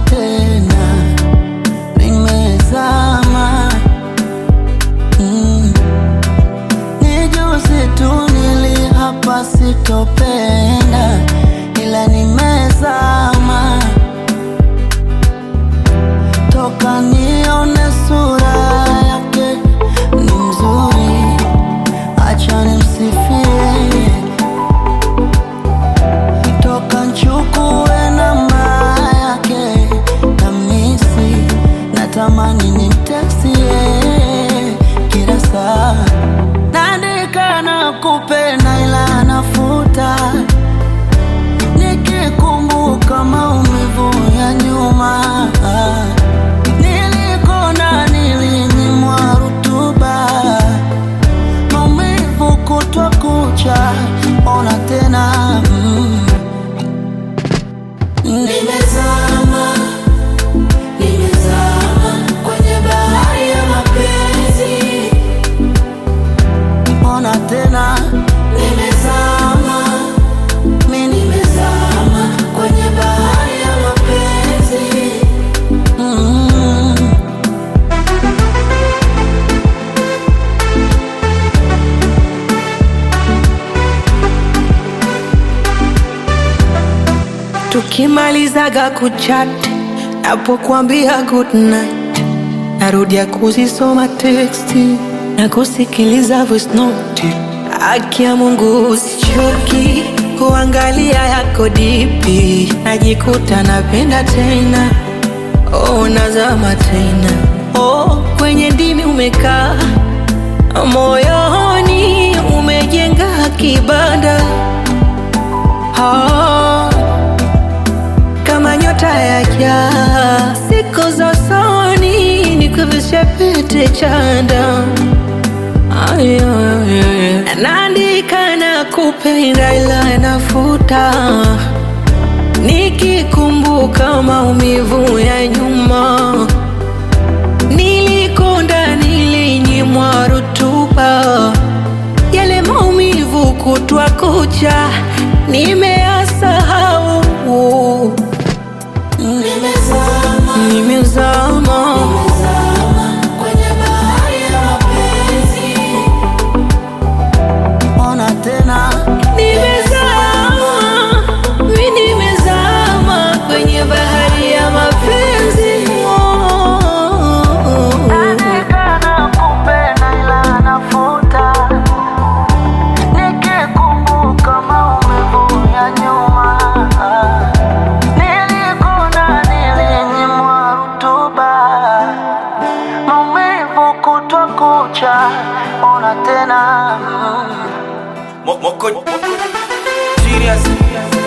tena, nimezama mm. Ni juzi tu niliapa sitopenda, ila nimezama toka nione sura yake ni mzuri, acha nimsifie toka nchukue namba yake na misi, natamani nimteksie kila saa, naandika na kupenda ila nafuta nikikumbuka maumivu ya nyuma nilikona nilinyimwa rutuba maumivu kutwa kucha ona tena mm. Nimezama, nimezama kwenye bahari ya mapenzi. Ona tena, nimezama, mi nimezama kwenye bahari ya mapenzi. Mm. tukimalizaga kuchat napokuambia good night narudia kuzisoma teksti na kusikiliza voice note haki ya mungu usichoki kuangalia yako dipi najikuta napenda tena oh, nazama tena oh, kwenye ndimi umekaa moyoni umejenga kibanda oh, kama nyota ya jaa, siku za usoni nikuvishe pete chanda. Ay, ay, ay. Naandika na kupenda ila nafuta, nikikumbuka maumivu ya nyuma, nilikonda, nilinyimwa rutuba, yale maumivu kutwa kucha nimeyasahau. Nimezama, Nimezama, nimezama kwenye bahari ya mapenzi. Ona tena, nimezama, mi nimezama kwenye bahari ya mapenzi. Naandika na kupenda ila nafuta, nikikumbuka maumivu ya nyuma. Nilikona, nilinyimwa rutuba, maumivu kutwa kucha. Ona tena mm. Moko Serious